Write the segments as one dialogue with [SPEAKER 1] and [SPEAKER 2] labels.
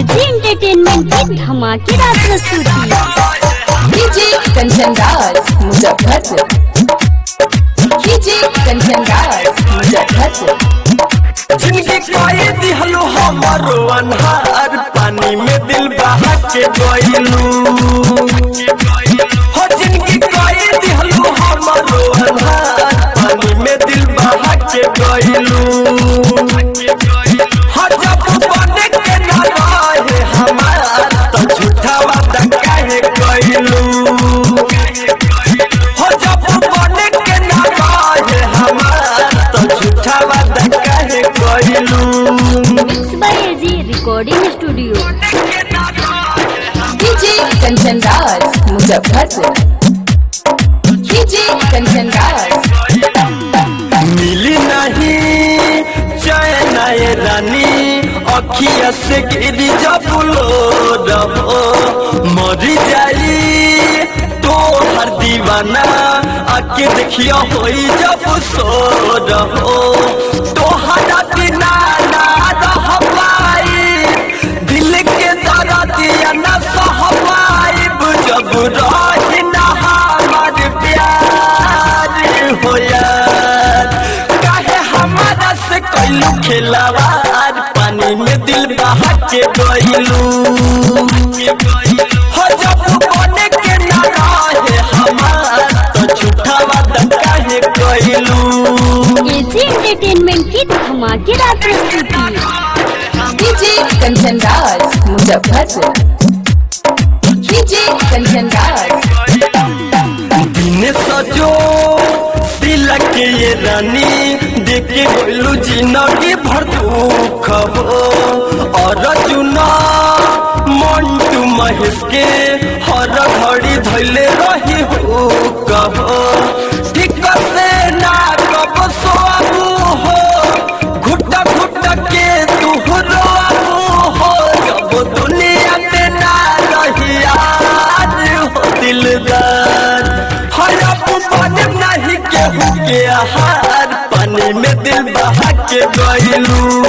[SPEAKER 1] AG entertainment की धमाकेदार प्रस्तुति
[SPEAKER 2] डीजे कंचन राज मुजफ्फरपुर डीजे कंचन राज मुजफ्फरपुर
[SPEAKER 3] जिनके कहे दिहलो हमारो अनहार पानी में दिल बहा के गइलू हो जिनके कहे दिहलो हमारो अनहार पानी में दिल बहा के गइलू हो जब बने के ना रहे हमार तो झूठा वादा काहे कइलू हो जब बने के ना रहे हमार तो झूठा वादा काहे कइलू
[SPEAKER 1] mix by AG recording studio
[SPEAKER 2] DJ Kanchan Raj Muzaffarpur DJ Kanchan Raj
[SPEAKER 3] मिली नहीं चैन ये रानी अखिया से गिरी जब लो रहो मरी जाई तो हर दीवाना आके देखियो होई जब सो रहो तो हरा बिना ना रह पाई दिल के दर्दिया न सह पाइब जब रही ना हमार प्यार हो यार काहे हमारा से कैलू खिलवार पानी में दिल बहा के गइलू हो जब बने के ना रहे हमार तो झूठा वादा काहे कैलू
[SPEAKER 1] एजी एंटरटेनमेंट की धमाकेदार प्रस्तुति
[SPEAKER 2] डीजे कंचन राज मुजफ्फरपुर डीजे कंचन राज
[SPEAKER 3] दिन सजो सिलक ये रानी देखे गोलू जिंदगी भर दुख हो और चुना मंटू महेश के हर घड़ी धैले रही हो कहो ठीक से ना कब सोबू हो घुट घुट के तू रोबू हो जब दुनिया में ना रही याद हो दिलदार हरप बन नहीं केहू के आहार पानी में दिल बहा के गइलू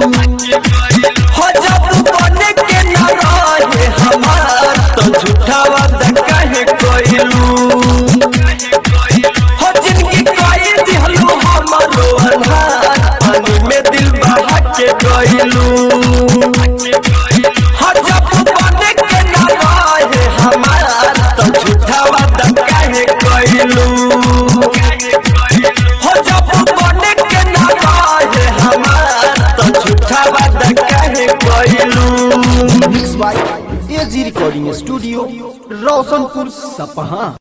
[SPEAKER 3] हो जब बन के ना रहे हमार तो झूठा वादा काहे कइलू हो जिंदगी कई दिहलू हमारो अनहार पानी में दिल बहा के गइलू हो जब बने के ना रहे हमार तो झूठा वादा काहे कइलू हो जब बने के ना रहे हमार तो झूठा वादा काहे कइलू
[SPEAKER 4] mix by AG recording studio Roshanpur सपहा